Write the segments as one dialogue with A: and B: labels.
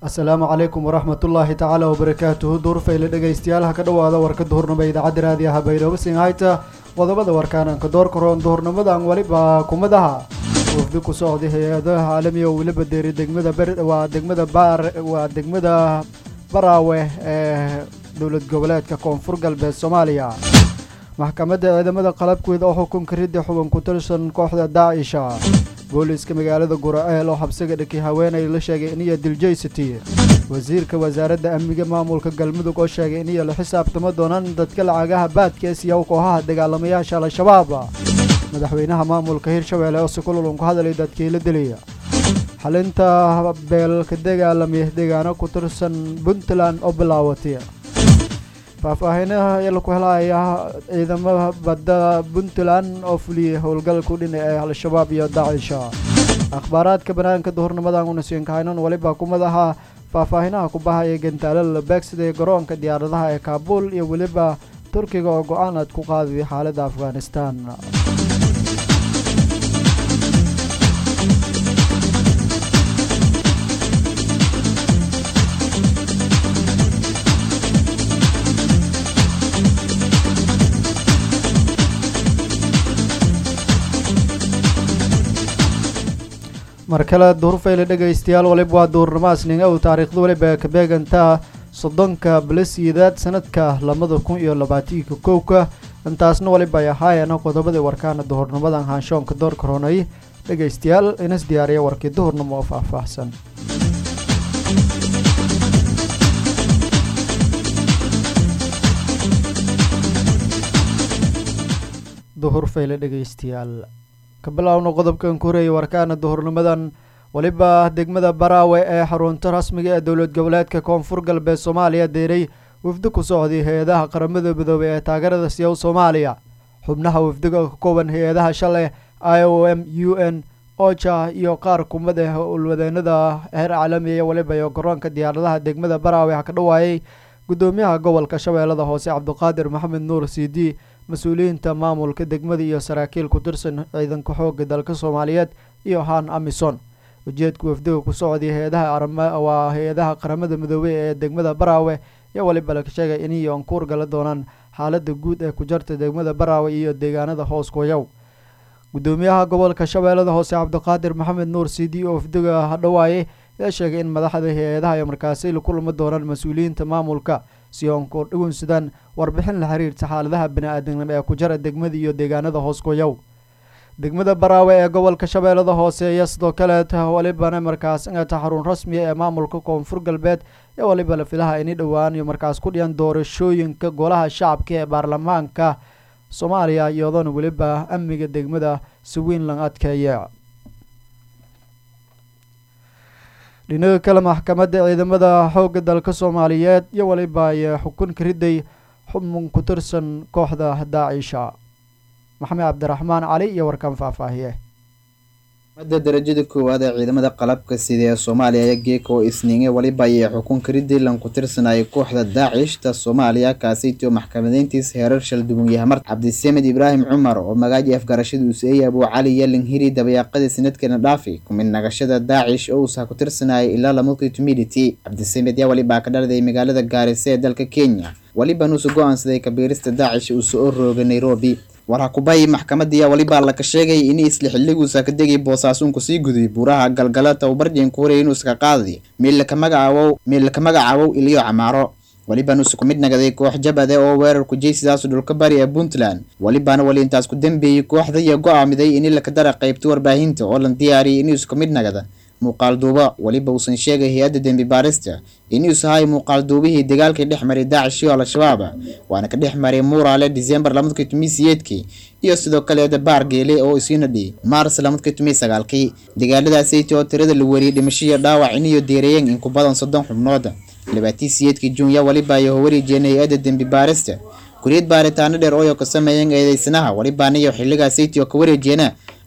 A: asalaamu calaykum waraxmatullaahi tacaala wabarakaatuhu duurfayle dhegaystayaal ha ka dhowaada warka duhurnimo idaacadda raadiyaha baydhabo singhayta qodobada warkaananka doorka roon duhurnimadan weliba kumadaha wafdi ku socday hay-adaha caalamiga oo weliba deeri degmada ber waa degmada baar waa degmada baraawe ee dowlad goboleedka koonfur galbeed soomaaliya maxkamadda ciidamada qalabkeeda oo xukunka ridda xuban ku tirsan kooxda daacisha booliiska magaalada gura-eel oo xabsiga dhakay haweenay la sheegay iniyo diljaysity wasiirka wasaaradda amniga maamulka galmudug oo sheegay iniyo la xisaabtamo doonaan dadka lacagaha baadka ee siyaw kooxaha dagaalamayaasha al-shabaab madaxweynaha maamulka hirshabeelle oo si kululun ku hadlay dadkii la dilaya xalinta beelka dagaalamaya deegaano ku tirsan puntland oo bilaawatay faahfaahinaha ila ku helaya ciidamada badda puntland oo fuliyey howlgalku dhinac ee al-shabaab iyo daacisha akhbaaraadka banaanka duhurnimadan unasiinkahaynon weliba kumadaha faahfaahinaha ku bahaya gantaalada beegsida ee garoonka diyaaradaha ee kaabuul iyo weliba turkiga oo go-aan aad ku qaadayay xaaladda afghanistan mar kale duhurfayle dhegaystayaal waliba waa duurnamaasning ow taariikhda weliba ka beegantaa soddonka bilasiidaad sanadka labada kun iyo labaatanka kowka intaasna waliba ay ahaayeen qodobadii warkaana duhurnimadan haanshoonka doorka ronay dhegaystayaal inas diyaariya warkii duhurnimo oo faahfaahsan duhurfayle dhegaystayaal ka bilaawno qodobkan ku horeeyay warkaana duhurnimadan weliba degmada baraawe ee xarunta rasmiga ee dowlad goboleedka koonfur galbeed soomaaliya deeray wafdi ku socday hay-adaha qaramada midoobey ee taageerada siyaw soomaaliya xubnaha wafdiga ka kooban hay-adaha shalay i o m u n oja iyo qaar kumad ah ulwadeenada heer caalamiya weliba iyo garoonka diyaaradaha degmada baraawe ha ka dhawaayay gudoomiyaha gobolka shabeellada hoose cabdiqaadir maxamed nuur c d mas-uuliyiinta maamulka degmada iyo saraakiil ku tirsan ciidanka xooga dalka soomaaliyeed iyo han amison ujeedka wafdiga ku socday hay-adaha waa hay-adaha qaramada midoobey ee degmada baraawe iyo waliba la sheegay inay ankuur gala doonaan xaalada guud ee ku jarta degmada baraawe iyo deegaanada hoos kuyaw gudoomiyaha gobolka shabeellada hoose cabdiqaadir maxamed nuur c d oo wafdiga hadhawaaye ayaa sheegay in madaxda hay-adaha ay markaasi la kulmi doonaan mas-uuliyiinta maamulka si oonku dhugunsadaan warbixin la xiriirta xaaladaha bani-aadamnimo ee ku jara degmada iyo deegaanada hoos kuyaw degmada baraawe ee gobolka shabeellada hoose iyo sidoo kaleeta walibana markaas ingata xarun rasmiya ee maamulka koonfur galbeed ee waliba la filaha ini dhowaan iyo markaas ku dhiyan doorashooyinka golaha shacabka ee baarlamaanka soomaaliya iyadoona weliba amniga degmada si weyn lang adkeeya dhinaga kale maxkamadda ciidamada xoogga dalka soomaaliyeed iyo waliba ay xukun ka riday xubun ku tirsan kooxda daacisha maxamed cabdiraxmaan cali iyo warkan faahfaahiye
B: madda darajada koowaad ee ciidamada qalabka sida ee soomaaliya ayaa geeka oo isniinge waliba ayay xukun karidii lan ku tirsanayay kooxda daacishta soomaaliya kaasaytio maxkamadeyntiis heerar shalduwan yahamar cabdisamed ibraahim cumar oo magaaji afgarashada useeyey abuu cali yalin hiri dabayaaqadii sanadkeena dhaafi kumid nagashada daacish oo uusaha ku tirsanayay ilaa lamulki tumidity cabdisamed yaa walibaa ka dhalday magaalada gaarisa ee dalka kenya waliba nuusu go-aansaday kabiirista daacish uu soo rooga nairobi warhakubayi maxkamadiya walibaa laka sheegay in isla xiliguusa ka degay boosaasunku sii guday buuraha galgala tababarjeen ku horeey inuu iska qaaday meellaka magacaawow meellaka magacaawow iliyo camaaro waliban usu ku mid nagaday koox jabade oo weerarku jeysidaasu dhulka bari ee puntland walibaana wali intaas ku dambeeyey kooxda iyo go-aamiday in laka dara qaybta warbaahinta oo lan diyaariyay inuusu ka mid nagada muuqaal duuba weliba uusan sheegay hay-adda dembi baarista inuus ahay muuqaal duubihii dagaalkii dhex maray daacish iyo al-shabaab waana ka dhex maray muuraale disembar lamadkii tumii siyeedkii iyo sidoo kaleeda baar geele oo isiina dhiyey maars lamadkii tumii sagaalkii dagaaladaasaytii oo tirada la weriyey dhimashiyo dhaawac iniyo deereeyeen in ku badan soddon xubnooda labaatii siyeedkii juunya waliba ay howarijeen hay-adda dembi baarista kuriyad baaritaano dheer ooyo ka sameeyeen eedeysanaha walibaaniyo xilligaasaytii oo ka wareejeena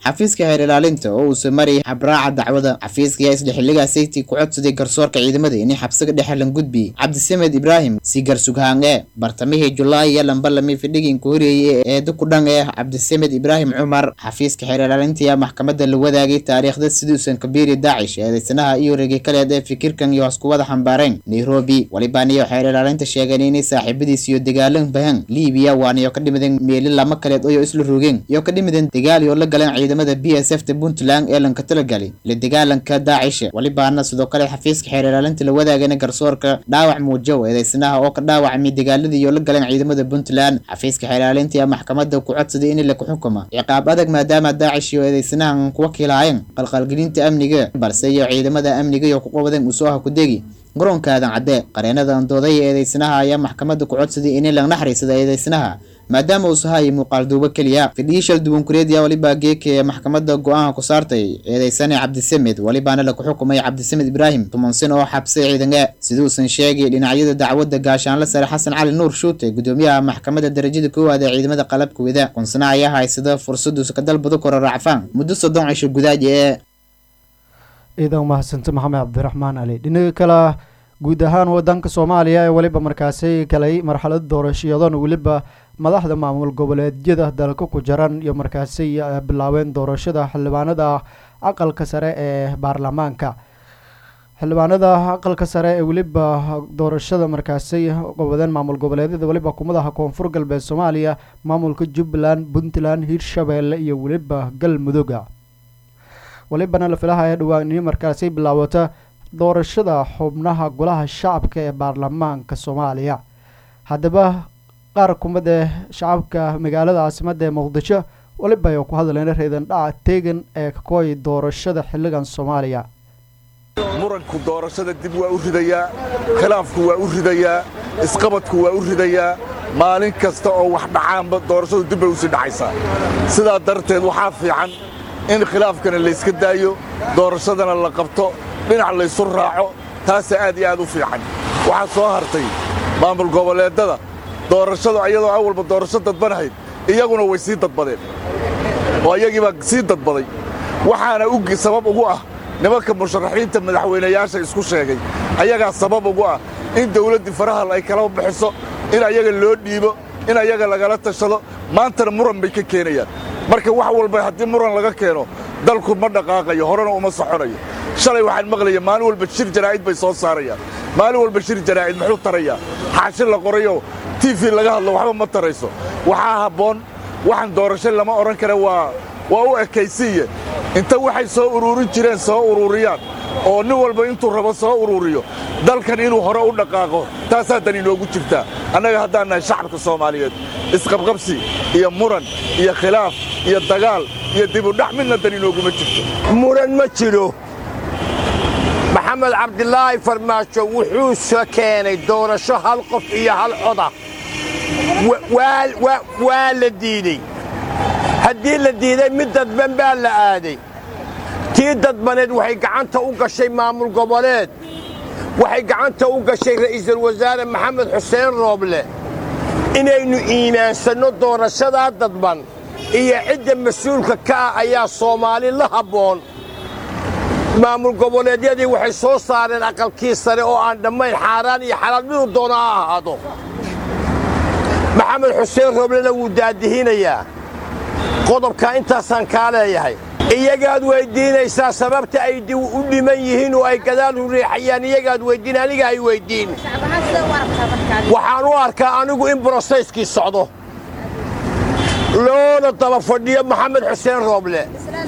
B: xafiiska xeer ilaalinta oo uusa marayay habraaca dacwada xafiiska ayaa isla xilligaasaytii ku codsaday garsoorka ciidamada inay xabsiga dhexe lan gudbi cabdisamed ibraahim si garsughaange bartamihii julaay iyo lambalami fidhigiinka horeeyey ee dukudhan ee cabdisamed ibraahim cumar xafiiska xeer ilaalinta ayaa maxkamadda la wadaagay taariikhda siduusan kabiiri daacish eedeysanaha iyo regi kaleed ee fikirkan iyo hoskuwada xambaareen nairobi walibaaniyo xeer ilaalinta sheegeen inay saaxiibadiis iyo dagaalan bahan liibiya waaniyo ka dhimideen meeli lama kaleed oo isla rogeen iyo ka dhimideen dagaal iyo la galeen ciidamada b s f ta puntland ee lanka talagalay la dagaalanka daacisha walibaana sidoo kale xafiiska xeer ilaalinta la wadaagana garsoorka dhaawac muujow eedeysanaha oo ka dhaawacmay dagaaladii iyo la galeen ciidamada puntland xafiiska xeer ilaalinta ayaa maxkamadda ku codsaday in la xukuma ciqaab adag maadaama daacish iyo eedeysanahan kuwa kiilaayeen qalqalgelinta amniga balse iyo ciidamada amniga iyo ku qabadeen usoo ha ku degi garoonka aadan cadde qareenada andooday ee eedeysanaha ayaa maxkamadda ku codsaday inay la naxariisada eedeysanaha maadaama uu sahaayay muuqaal duubo keliya fidhii shal duwan kureediya waliba geeka ee maxkamadda go-aanka ku saartay eedeysane cabdisamed walibaana laku xukumay cabdisamed ibraahim tuman sin oo xabsay ciidange siduusan sheegay dhinacyada dacwadda gaashaanle sare xasan cali nuur shuute gudoomiyaha maxkamadda darajada koowaad ee ciidamada qalabka wada kunsana ayaa haysada fursaduusa ka dalbado kora raacfaan muddo soddon cisho gudaaji ee
A: ciidan mahadsante maxamed cabdiraxmaan cali dhinaga kale guud ahaan wadanka soomaaliya ee weliba markaasi galay marxalad doorashayadan weliba madaxda maamul goboleedyada dalka ku jiran iyo markaasi bilaabeen doorashada xildhibaanada aqalka sare ee baarlamaanka xildhibaanada aqalka sare ee weliba doorashada markaasi qabadeen maamul goboleedyada weliba kumadaha koonfur galbeed soomaaliya maamulka jubbaland puntland hirshabeelle iyo weliba galmudugga welibana la filaha ee dhowaan ini markaasi bilaawata doorashada xubnaha golaha shacabka ee baarlamaanka soomaaliya haddaba qaar kumid ee shacabka magaalada caasimadda ee muqdisho weliba ay ku hadleen reedan dhaca teegan ee kakooy doorashada xilligan soomaaliya
C: muranku doorashada dib waa u ridayaa khilaafku waa u ridayaa isqabadku waa u ridayaa maalin kasta oo wax dhacaanba doorashadu dib bay u sii dhacaysaa sidaa darteed waxaa fiican in khilaafkana layska daayo doorashadana la qabto dhinac laysu raaco taasa aad iyo aad u fiican waxaa soo hartay maamul goboleeddada doorashadu iyadoo awalba doorasho dadbanahayd iyaguna way sii dadbadeen oo iyagiibaa sii dadbaday waxaana sabab ugu ah nimanka musharaxiinta madaxweynayaasha isku sheegay ayagaa sabab ugu ah in dawladdii farahal ay kala bixiso in ayaga loo dhiibo in ayaga lagala tashado maantana muran bay ka keenayaan marka wax walba haddii muran laga keeno dalku ma dhaqaaqayo horena uma soconayo shalay waxaan maqlaya maalin walba shir jaraa'id bay soo saarayaan maalin walba shir jaraa'id muxuu tarayaa xaashi la qorayo tv laga hadlo waxba ma tarayso waxaa habboon waxaan doorasho lama odhan kara waa waa u ekaysiiye inta waxay soo uruurin jireen soo uruuriyaan oo nin walba intuu rabo soo uruuriyo dalkan inuu hore u dhaqaaqo taasaa dan inoogu jirtaa annaga haddaan nahay shacabka soomaaliyeed isqabqabsi iyo muran iyo khilaaf iyo dagaal iyo dibudhac midna dan inooguma jirto
D: muran ma jiro maxamed cabdilaahi farmaajo wuxuu keenay doorasho hal qof iyo hal coda waa la diidey haddii la diiday mid dadban baa la aaday tii dadbaneed waxay gacanta u gashay maamul goboleed waxay gacanta u gashay ra'iisul wasaare maxamed xuseen rooble inaynu iimaansanno doorashadaa dadban iyo cidda mas-uulka ka ah ayaa soomaali la habboon maamul goboleedyadii waxay soo saareen aqalkii sare oo aan dhammayn xaaraan iyo xalaal miduu doona ha ahaado maxamed xuseen rooblena wuu daadihinayaa qodobkaa intaasaan kaa leeyahay iyagaad weyddiinaysaa sababta ay u dhiman yihiin oo ay gadaal u riixayaan iyagaad weyddiin aniga ay weyddiin waxaan u arkaa anigu in brosayskii socdo loona daba fadhiyo maxamed xuseen rooble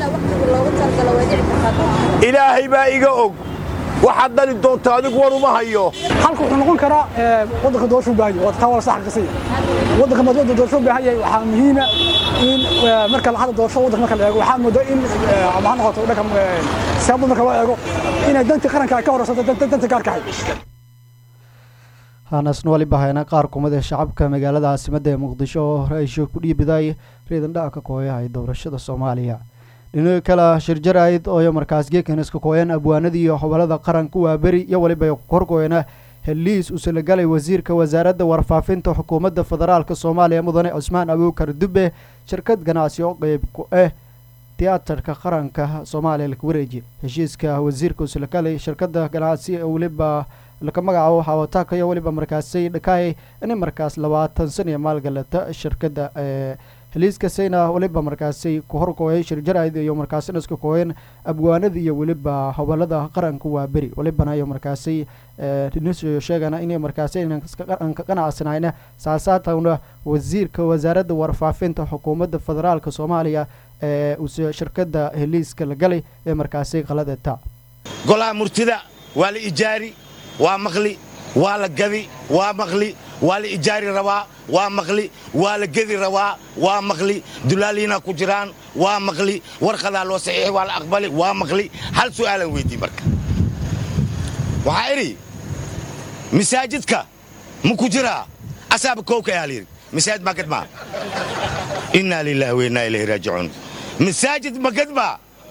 D: ilaahay baa iga og waxaad dhali doonta adigu war uma hayo
E: halka wuxuu noqon karaa waddanka doorasho u baahan yahay waa taa wala sax qasay waddanka mad waddan doorasho u baahan yahay waxaa muhiima in marka la hadla doorasho waddanka marka la eego waxaa moodaa in ama ha noqoto dhanka siyaabada marka loo eego inay dantii qaranka ay ka horeysato danta gaarka ahay
A: haanasna waliba hayna qaar kumid ee shacabka magaalada caasimadda ee muqdisho oo ra-iisho ku dhiibiday reedan dhaca ka kooyahay doorashada soomaaliya dhinaga kale shir jaraa'id ooyo markaas geekan iska kooyeen abwaanadii iyo xobolada qaranka waa beri iyo weliba korkooyana heliis uu salagalay wasiirka wasaaradda warfaafinta xukuumadda federaalka soomaaliya mudane cusmaan abuukar dube shirkad ganacsi oo qeyb ku ah tiyaatarka qaranka soomaaliya laka wareejiye heshiiska wasiirka uslakali shirkada ganacsi ee weliba laka magacaabo xawataaka iyo weliba markaasi dhakaay inay markaas labaatan san iyo maalgalata shirkada ee heliiskasayna weliba markaasi ku horkooyay shirjarayd iyo markaasina iska kooyeen abwaanada iyo weliba hobalada qaranka waa beri welibana iyo markaasi dhinisyo sheegana inay markaasi aan ka qanacsanayna saasaatawna wasiirka wasaaradda warfaafinta xukuumadda federaalka soomaaliya ee use shirkada heliiska la galay ee markaasi qaladata
F: golaha murtida waa la ijaari waa maqli waa la gadi waa maqli waa la ijaari rabaa waa maqli waa la gedi rabaa waa maqli dulaaliina ku jiraan waa maqli warqadaa loo saxiixi waa la aqbali waa maqli hal su'aalan weydii marka waxaa idhi masaajidka ma ku jiraa asaaba kowka ayaa layidhi masaajid ma gadmaa innaa lilaahi wa innaa ilayhi raajicuun masaajid ma gadmaa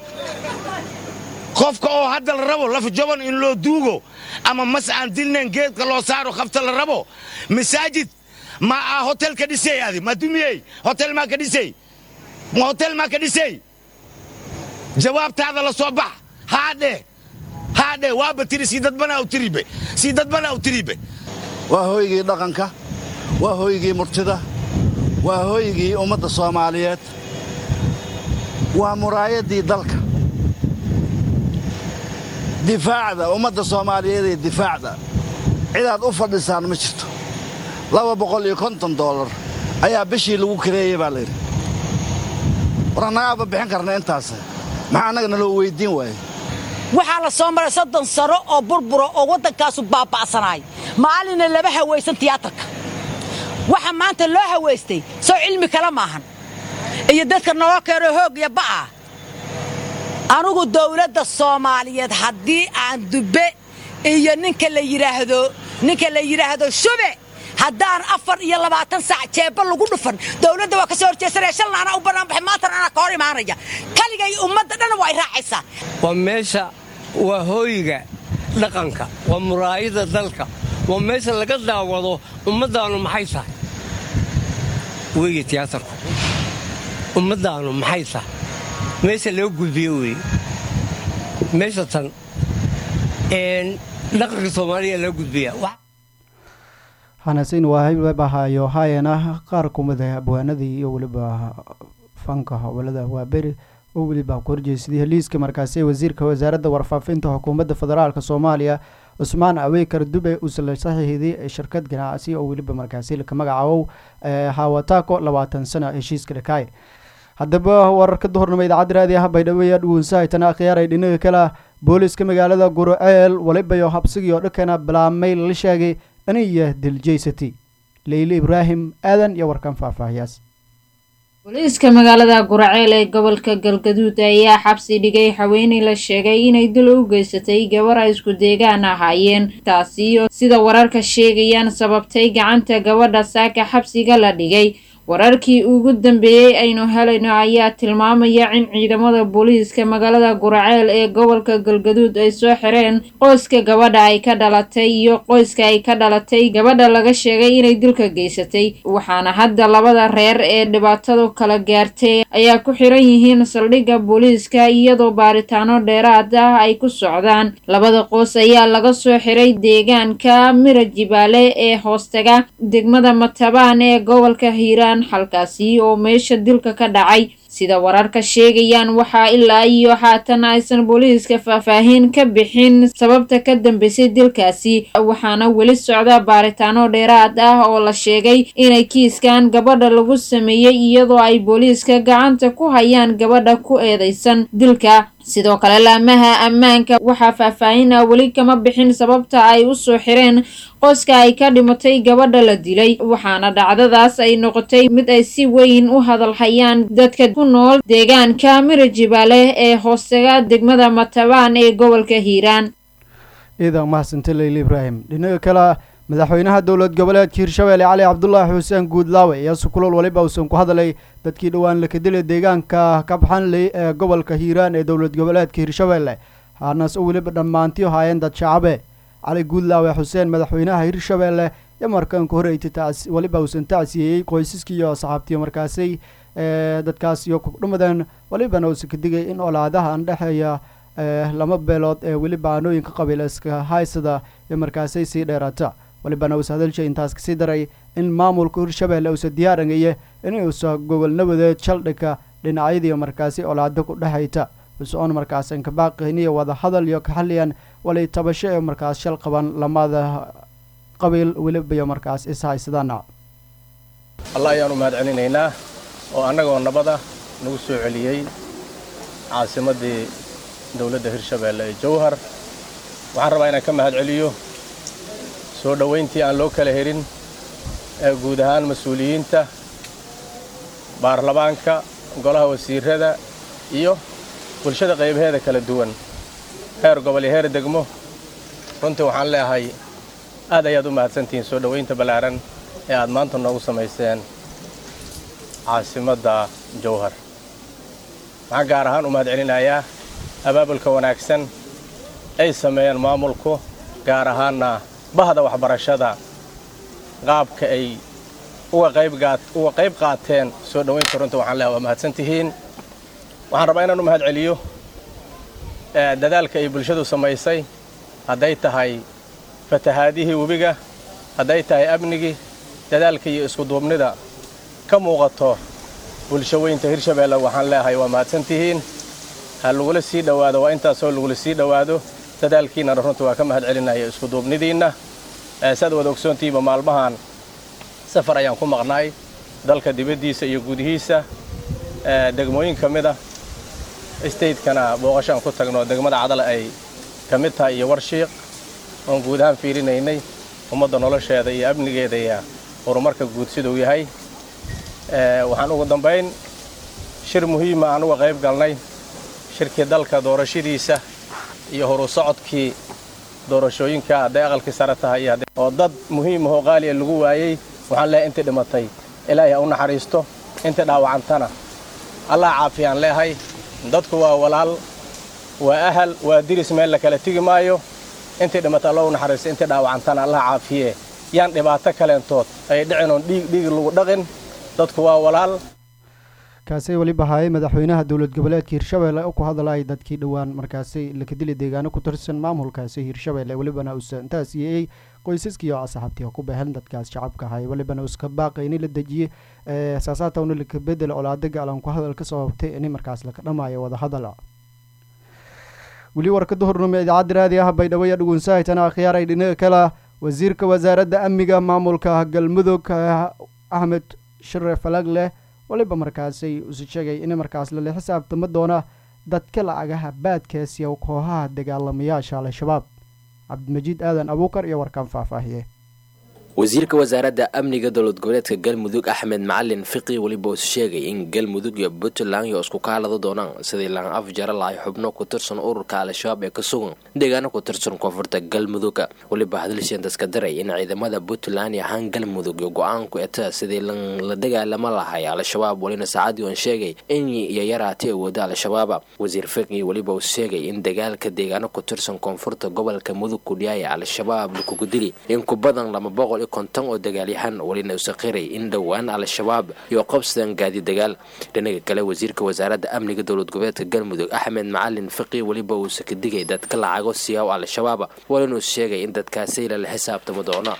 F: qofka oo hadda la rabo lafjaban in loo duugo ama mas aan dilnayn geedka loo saaro khafta la rabo masaajid ma aa hotel ka dhisay adi ma dumiyey hotel maa ka dhisay ma hotel maa ka dhisay jawaabtaada la soo bax haadhe haadhe waaba tiri sii dadbanaa u tiribe sii dadbanaa u tiribe
G: waa hooygii dhaqanka waa hooygii murtida waa hooygii ummadda soomaaliyeed waa muraayaddii dalka difaacda ummadda soomaaliyeed ee difaacda cidaad u fadhisaan ma jirto laba boqol iyo konton doolar ayaa bishii lagu kareeyey baa layidhi war annagaaba bixin karna intaas maxaa annaga naloo weyddiin waaye
H: waxaa la soo maray soddon sano oo burbura oo waddankaasu baaba'sanaay maalinna lama hawaysan tiyaatarka waxa maanta loo hawaystay soo cilmi kale maahan iyo dadka naloo keeno hoog iyo ba'ah anugu dawladda soomaaliyeed haddii aan dubbe iyo ninka la yidhaahdo ninka la yidhaahdo shube haddaan afar iyo labaatan saac jeebba lagu dhufan dawladda waa ka soo horjeesanaya shalna anaa u bannaan baxay maantana anaa ka hor imaanaya kaligay ummadda dhan waa y raacaysaa
I: waa meesha waa hooyiga dhaqanka waa muraayada dalka waa meesha laga daawado ummaddaannu maxay tahay weeye tiyaatarku ummaddaannu maxay tahay meesha loo gudbiyo weeye meesha tan dhaqanka soomaaliya loo gudbiya
A: hanasin waa haybahaayo haayana qaar kumida abwaanadii iyo weliba fanka howlada waaberi oo weliba ku horjeesaday heliiska markaasi wasiirka wasaaradda warfaafinta xukuumadda federaalk soomaaliya cusmaan aweykar dube uusla saxiixday shirkad ganacsi oo weliba markaasi laka magacaabo hawataako labaatan sana heshiiska dhakaay haddaba wararka duhurnimo idaacadda raadi ah baydhabo ayaa dhugunsahaytana akhyaaray dhinaga kale booliska magaalada gurceel walibayo habsigii oo dhankana bilaabmay la sheegay inay diljeysatay leyle ibraahim aadan iyo warkan faahfaahiyaas
J: booliiska magaalada guraceel ee gobolka galgaduud ayaa xabsi dhigay haweeney la sheegay inay dil u geysatay gabar ay isku deegaan ahaayeen taasi oo sida wararka sheegayaan sababtay gacanta gabadha saaka xabsiga la dhigay wararkii ugu dambeeyey aynu helayno ayaa tilmaamaya in ciidamada booliiska magaalada guraceel ee gobolka galgaduud ay soo xireen qoyska gabadha ay ka dhalatay iyo qoyska ay ka dhalatay gabadha laga sheegay inay dilka geysatay waxaana hadda labada reer ee dhibaatadu kala gaartay ayaa ku xiran yihiin saldhigga booliiska iyadoo baaritaano dheeraad ah ay ku socdaan labada qoys ayaa laga soo xiray deegaanka mira jibaale ee hoostaga degmada matabaan ee gobolka hiiraan halkaasi oo meesha dilka ka dhacay sida wararka sheegayaan waxaa ilaa iyo haatan aysan booliiska faahfaahin ka bixin sababta ka dambeysay dilkaasi waxaana weli socda baaritaano dheeraad ah oo la sheegay inay kiiskan gabadha lagu sameeyey iyadoo ay booliiska gacanta ku hayaan gabadha ku eedeysan dilka sidoo kale laamaha ammaanka waxaa faahfaahin ah weli kama bixin sababta ay u soo xireen qoyska ay ka dhimatay gabadha la dilay waxaana dhacdadaas ay noqotay mid ay si weyn u hadalhayaan dadka ku nool deegaanka mira jibaale ee hoostaga degmada matabaan ee gobolka hiiraan
A: ciidan mahadsante leyle ibraahim dhinaga kale madaxweynaha dowlad goboleedka hirshabeelle cali cabdulaahi xuseen guudlaawe ayaa sukulool waliba uusan ku hadlay dadkii dhowaan lakadilay deegaanka kabxanley ee gobolka hiiraan ee dowlad goboleedka hirshabeelle haanaas oo weliba dhammaantiyo haayeen dad shacabe cali guudlaawe xuseen madaxweynaha hirshabeelle iyo markanka horeytay weliba uusan tacsiyeeyey qoysaskii iyo asxaabtii markaasay dadkaas iyo kudhumadeen walibana uusa ka digay in olaadaha andhexeeya lama beelood ee weliba aanooyinka qabiilayska haysada iyo markaasay sii dheeraata walibana uusa hadalsha intaas kasii daray in maamulka hirshabeelle uusa diyaarangaya inuusa gogol nabadeed shaldhigka dhinacyadii markaasi olaado ku dhexayta usoon markaas inkabaaqiniyo wada hadal iyo kaxaliyan walay tabasho ee markaas shal qaban lamada qabiil weliba markaas is haysadana
K: allah ayaanu mahad celinaynaa oo annagoo nabada nagu soo celiyey caasimaddii dowladda hirshabeelle ee jowhar waxaan rabaa inaan ka mahad celiyo soo dhowayntii aan loo kala helin ee guud ahaan mas-uuliyiinta baarlamaanka golaha wasiirrada iyo bulshada qaybaheeda kala duwan heer gobol iyo heer degmo runtii waxaan leeahay aad ayaad u mahadsantihiin soo dhowaynta ballaaran ee aad maanta noogu samayseen caasimadda jowhar waxaan gaar ahaan u mahad celinayaa abaabulka wanaagsan ay sameeyeen maamulku gaar ahaanna bahda waxbarashada qaabka ay uga qayb qaateen soo dhowaynta runtii waxaan leehay waa mahadsantihiin waxaan rabaa inaan u mahad celiyo dadaalka ay bulshadu samaysay hadday tahay fatahaadihii webiga hadday tahay amnigii dadaalka iyo iskuduubnida ka muuqato bulsho weynta hirshabeelle waxaan leeyahay waa mahadsantihiin ha lagula sii dhowaado waa intaasoo lagula sii dhowaado dadaalkiinnana runtii waa ka mahad celinaya iskuduubnidiinna saad wada ogsoontihiiba maalmahan safar ayaan ku maqnaay dalka dibaddiisa iyo gudihiisa degmooyin ka mid a stateskana booqashaan ku tagno degmada cadale ay ka mid tahay iyo warshiiq oon guud ahaan fiirinaynay ummadda nolosheeda iyo amnigeeda iyo horumarka guud siduu yahay waxaan ugu dambayn shir muhiima aan uga qayb galnay shirkii dalka doorashadiisa iyo horu socodkii doorashooyinka hadday aqalkii sare tahay oo dad muhiim ahoo qaaliya lagu waayey waxaan leehay intii dhimatay ilaahay ha u naxariisto intii dhaawacantana allah caafiyaan leehay dadku waa walaal waa ahal waa diris meel la kala tigi maayo intii dhimatay alla u naxariisto intii dhaawacantana allah caafiye yaan dhibaato kaleentood ay dhicin oon dhiig dhiig lagu dhaqin dadku waa walaal
A: kaasi weliba haayay madaxweynaha dowlad goboleedka hirshabeelle oo ku hadlayay dadkii dhowaan markaasi lakadili deegaano ku tirsan maamulkaasi hirshabeelle welibana uusa intaas yeeyey qoysaskiioo asxaabtii ku baheen dadkaas shacabka ahay welibana uuska baaqay ini la dejiyey saasaatawna laka bedel olaada gaalan ku hadal ka sababtay ini markaas laka dhamaayo wada hadal weli warkada hornimo idaacadda raadi ah baydhabo dhugunsahaytana akhyaaray dhinaga kale wasiirka wasaaradda amniga maamulka galmudug axmed share falagleh waliba markaasay usi sheegay in markaas lala xisaabtama doona dadka lacagaha baadkaasiya kooxaha dagaalamayaasha al-shabaab cabdimajiid aadan abuukar iyo warkaan faahfaahiye
L: wasiirka wasaaradda amniga dowlad goboleedka galmudug axmed macalin fiqi weliba uu sheegay in galmudug iyo puntland iyo isku kaalada doonaan sidii laan af jara lahay xubno ku tirsan ururka al-shabaab ee ka sugan deegaano ku tirsan koonfurta galmudugga weliba hadalshiintaska daray in ciidamada puntland iyo ahaan galmudug iyo go-aanku eta sidii la dagaalama lahay al-shabaab welina saacadii oon sheegay in iyo yaraati awooda al-shabaaba wasiir fiqi weliba uu sheegay in dagaalka deegaano ku tirsan koonfurta gobolka mudug kudhiyaaya al-shabaab lakugu dili in ku badan lama boqol konton oo dagaalyahan welina usaqiray in dhowaan al-shabaab iyo qabsadaan gaadi dagaal dhinaga kale wasiirka wasaaradda amniga dowlad goboleedka galmudug axmed macalin fiqi weliba uusa ka digay dadka lacago siyaaw al-shabaab walinuu sheegay in dadkaasi lala xisaabtamo doono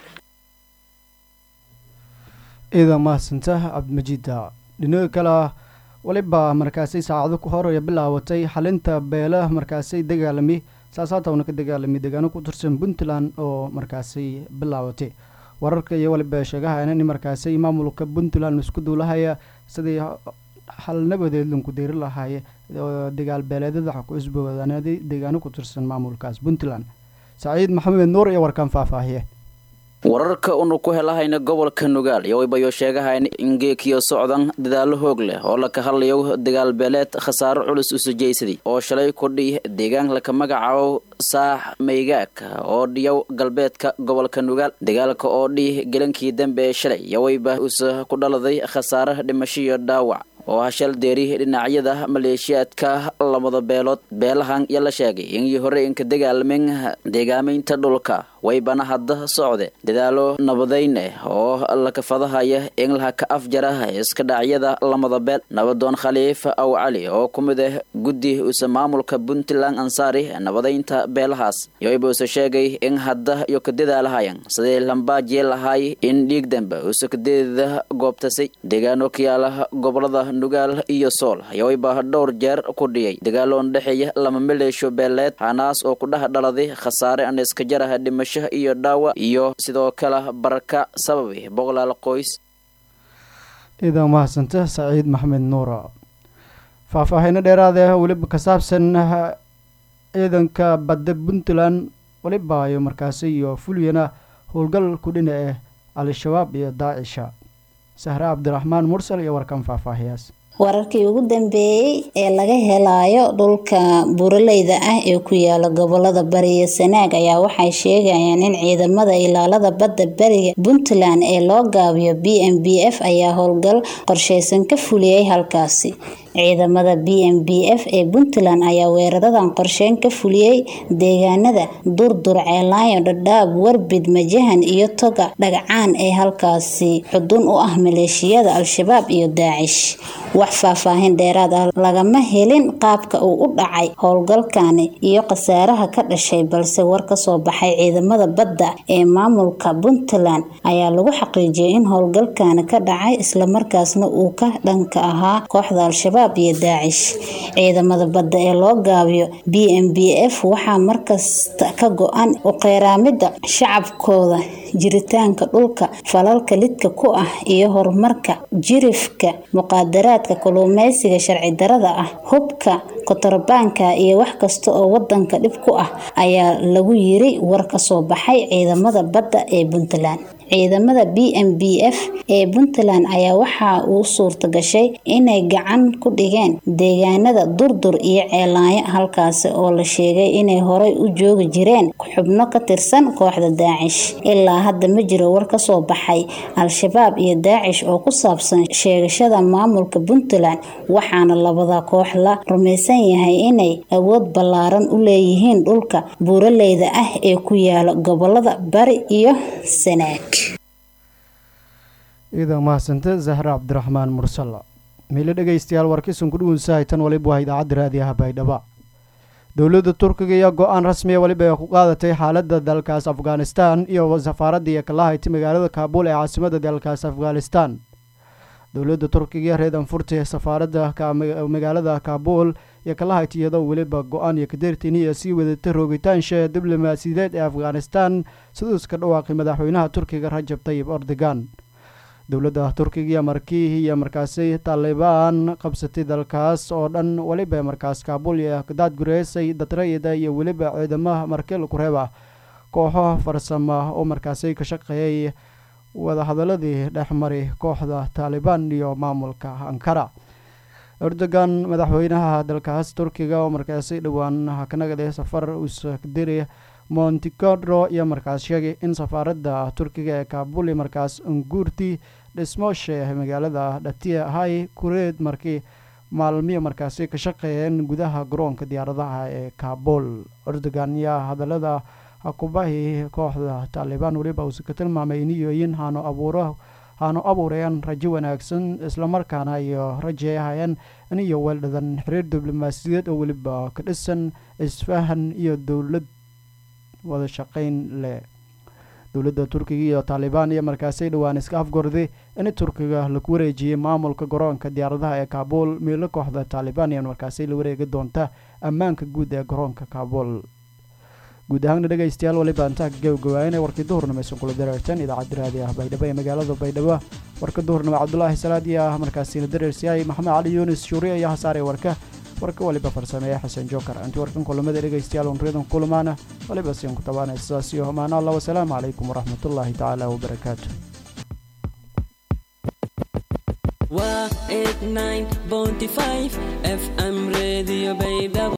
A: ciidan mahadsanta cabdimajiida dhinaga kale weliba markaasay saacado ku horaya bilaabatay xalinta beelaha markaasay dagaalami saasaatawna ka dagaalami deegaano ku tirsan puntland oo markaasay bilaabatay wararka iyo waliba sheegaha in markaasay maamulka puntland isku duulahaya sidii hal nabadeed lanku deeri lahaay dagaal beeleedyada ku isboodaaneeday deegaano ku tirsan maamulkaas puntland saciid maxamed nuur iyo warkaan faahfaahiye
M: wararka unu ku helahayna gobolka nugaal iyo waybayo sheegahayn in geekiyo socdan dadaalo hoog leh oo laka hadlayo dagaal beeleed khasaaro culus usujaysaday oo shalay kudhi deegaan laka magacaabo saax maygaag oo dhiyow galbeedka gobolka nugaal dagaalka oo dhih gelankii dambe ee shalay iyo wayba usa ku dhaladay khasaare dhimasho iyo dhaawac oo hashal deeri dhinacyada maleeshiyaadka lamada beelood beelahan iyo la sheegay in hore inka dagaalmin deegaamaynta dhulka waybana hadda socde dadaalo nabadayn ah oo lakafadahaya in laha ka afjara iska dhacyada lamada beel nabadoon khaliif aw cali oo ku mid ah guddi usa maamulka puntland ansaari nabadaynta beelahaas yoyba usa sheegay in hadda iyo ka dadaalahayan sidii lambaajiye lahaay in dhiig dambe usa kadeeda goobtasay deegaano ka yaala gobolada nugaal iyo sool yoyba dhowr jeer ku dhiyay dagaaloon dhexeeya lama maleesho beeleed hanaas oo ku dhex dhaladay khasaare aan iska jaraha dhimasho iyo dhaawa iyo sidoo kale baraka sababi boqolaal qoys
A: iidan mahadsanta saciid maxmed nuura faahfaahiino dheeraada weliba ka saabsan ciidanka badda puntland weliba ayo markaasi iyo fulyana howlgal ku dhina ah al-shabaab iyo daacisha sahre cabdiraxmaan mursal iyo warkan faahfaahiyaas
N: wararkii ugu dambeeyey ee laga helayo dhulka buuraleyda ah ee ku yaala gobolada bari iyo sanaag ayaa waxay sheegayaan in ciidamada ilaalada badda beriga puntland ee loo gaabiyo b m b f ayaa howlgal qorsheysan ka fuliyey halkaasi ciidamada b m b f ee puntland ayaa weeraradan qorsheyn ka fuliyey deegaanada durdur ceelaayo dhadhaab warbid majahan iyo toga dhagcaan ee halkaasi xudun u ah maleeshiyada al-shabaab iyo daacish wax faahfaahin dheeraad ah lagama helin qaabka uu u dhacay howlgalkani iyo khasaaraha ka dhashay balse war kasoo baxay ciidamada badda ee maamulka puntland ayaa lagu xaqiijiyay in howlgalkani ka dhacay islamarkaasna uu ka dhanka ahaa kooxda al-shabaab iyo daacish ciidamada badda ee loo gaabiyo b m b f waxaa markasta ka go-an uqeyraamida shacabkooda jiritaanka dhulka falalka lidka ku ah iyo horumarka jirifka muqaadaraadka kalluumeysiga sharci darada ah hubka kotorbaanka iyo wax kasta oo wadanka dhib ku ah ayaa lagu yiri war kasoo baxay ciidamada badda ee puntland ciidamada b m b f ee puntland ayaa waxaa uu suurta gashay inay gacan ku dhigeen deegaanada durdur iyo ceelaayo halkaasi oo la sheegay inay horey u joogi jireen xubno ka tirsan kooxda daacish ilaa hadda ma jiro war kasoo baxay al-shabaab iyo daacish oo ku saabsan sheegashada maamulka puntland waxaana labada koox la rumaysan yahay inay awood ballaaran u leeyihiin dhulka buuraleyda ah ee ku yaala gobolada bari iyo sanaag
A: iidan mahadsante zahre cabdiraxmaan mursal miile dhegeystayaal warkiisun ku dhugunsahay tan waliba waa idaacadda raadiyaha baydhaba dowladda turkiga iyo go-aan rasmiya weliba ay ku qaadatay xaaladda dalkaas afghanistan iyo safaaradda iyo kalahayti magaalada kaabul ee caasimada dalkaas afghanistan dowladda turkiga reedan furtay safaaradda magaalada kaabul iyo kalahayti iyadoo weliba go-aan iyo kadeertiin iyo sii wadatay roogitaansha diblomaasiyadeed ee afghanistan siduu iska dhawaaqay madaxweynaha turkiga rajab tayib erdogan dowladda turkiga iyo markii iyo markaasi taalibaan qabsatay dalkaas oo dhan weliba markaas kaabul iyo daad gureysay dadrayada iyo weliba ciidamaha markel kureeba kooxo farsama oo markaasi ka shaqeeyay wadahadaladii dhexmari kooxda taalibaan iyo maamulka ankara erdogan madaxweynaha dalkaas turkiga oo markaasi dhowaan kanagade safar uusdiri monticodro iyo markaas sheegay in safaaradda turkiga ee kaabuli markaas unguurti dhismooshe magaalada dhatiya hay kureed markii maalmiyo markaasi ka shaqeeyeen gudaha garoonka diyaaradaha ee kaabul erdogan yaa hadalada hakubahi kooxda taalibaan weliba uusa ka tilmaamay iniyooyin haano abuuro haanu abuurayaan rajo wanaagsan islamarkaana iyo rajeehayaan iniyo weeldhadan xiriir diblomaasiyadeed oo weliba ka dhisan isfahan iyo dowlad wada shaqeyn leh dowladda turkiga iyo taalibaan iyo markaasay dhowaan iska afgorday in turkiga lagu wareejiyey maamulka garoonka diyaaradaha ee kaabul miilo kooxda taalibaan iyo markaasay la wareegi doonta ammaanka guud ee garoonka kaabul guud ahaana dhegaystayaal waliba intaa gabagabaayana warkii duhurnimo aysan kula dareerteen idaacadda raadi ah baydhabo ee magaalada baydhabo warka duhurnimo cabdulaahi salaadi ah markaasina dareersiyahay maxamed cali yunis shuuri ayaa hasaaraya warka warka waliba farsameeya xasan jookar intii warkan kulamada dhegaystayaal unriyadan kulamaana waliba siin ku tabaanay sidaas iyo amaano allah wasalaamu calaykum waraxmatullaahi tacaala wabarakaatu
O: waa 89.5 fm radio baydhabo